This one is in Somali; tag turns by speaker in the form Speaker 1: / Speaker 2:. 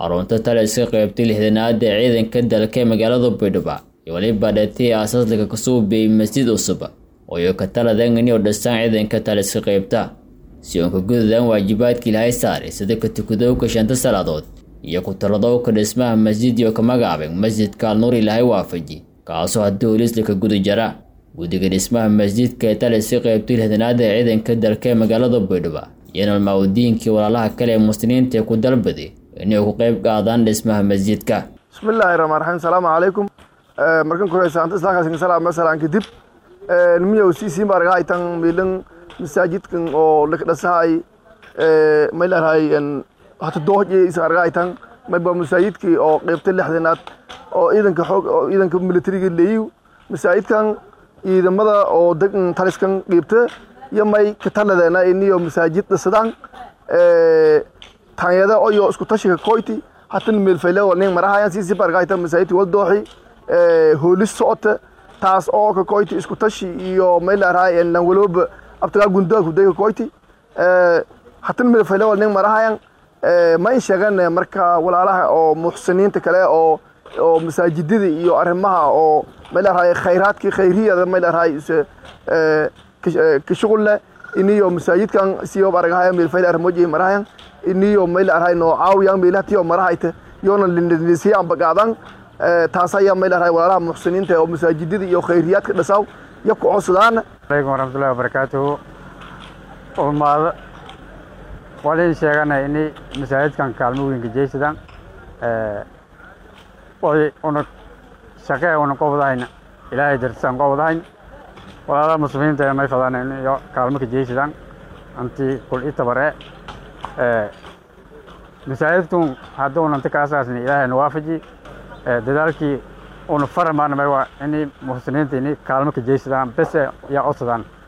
Speaker 1: xarunta taliska qaybta lixdanaad ee ciidanka dalka ee magaalada baydhabo iyo weliba dheetay aasaasliga kasoo beeyey masjid cusub ooyo ka taladangani oo dhistaan ciidanka taliska qaybta si oon ka gududaan waajibaadka ilaahay saaray sida ka tukadowka shanta salaadood iyo ku taladowka dhismaha masjidii oo ka magacaabeen masjidka alnuur ilaahay waafaji kaasoo haddii holiisla ka guda jara guddiga dhismaha masjidka ee taliska qaybta lixdanaad ee ciidanka dalka ee magaalada baydhabo iyo nolmaamudiinkii walaalaha kale ee muslimiinta ee ku dalbaday inay ku qayb qaadaan dhismaha masjidka
Speaker 2: bismillaahi raxmaan raxiim salaamu calaykum markan kore saanta islaakasin salaam masalan kadib nimiyow sisi marga itan milan masaajidkan oo lakdhasahay maylarhay hata doohje isarga itan mayba masaajidkii oo qeybta lixdanaad oo ciidanka xoog oo ciidanka militariga leeyiw masaajidkan ciidamada oo degan taliskan qeybta iyo may ka taladeena iniyo masaajid dhisadaan tanyada oyo isku tashiga koyti hatan meelfayle oo nin marahayan sisi bargayta masaajidki wal dooxi hoolis socota taas oo ka koyti isku tashi iyo maylaarahay nan walooba abtagaa gundaa kudayka koyti hatan meelfayle oo nin marahayan ma in sheegan marka walaalaha oo muxsiniinta kale oo oo masaajidada iyo arrimaha oo maylaarahay khayraadkii khayriyada maylaarahay ka shuqul leh iniyo masaajidkan siyo aragahaya meelfayle arrimoji marahayan iniyo mayl arhay no caawiyan meelatiyo marahayta yoona lindisiya amba qaadan taas ayaa mayl arhay walaalaha muxsiniinta oo masaajidada iyo khayriyaadka dhasaw iyo ku codsadaan
Speaker 3: alaykum waraxmatullahi wabarakaatuhu ulmaado walin sheegana ini masaajidkan kaalmo weynka jeysadaan way una shaqee una qobdahayn ilaahay dartisaan qobdahayn walaalaha muslimiinta may fadaan in kaalmo ka jeysadaan anti kul itabare masaajidkun hadduunanta ka asaasni ilaahayna waafaji dadaalkii una faramaana may waa ini muxsiniinta ini kaalmo ka jeysadaan bese yaa codsadaan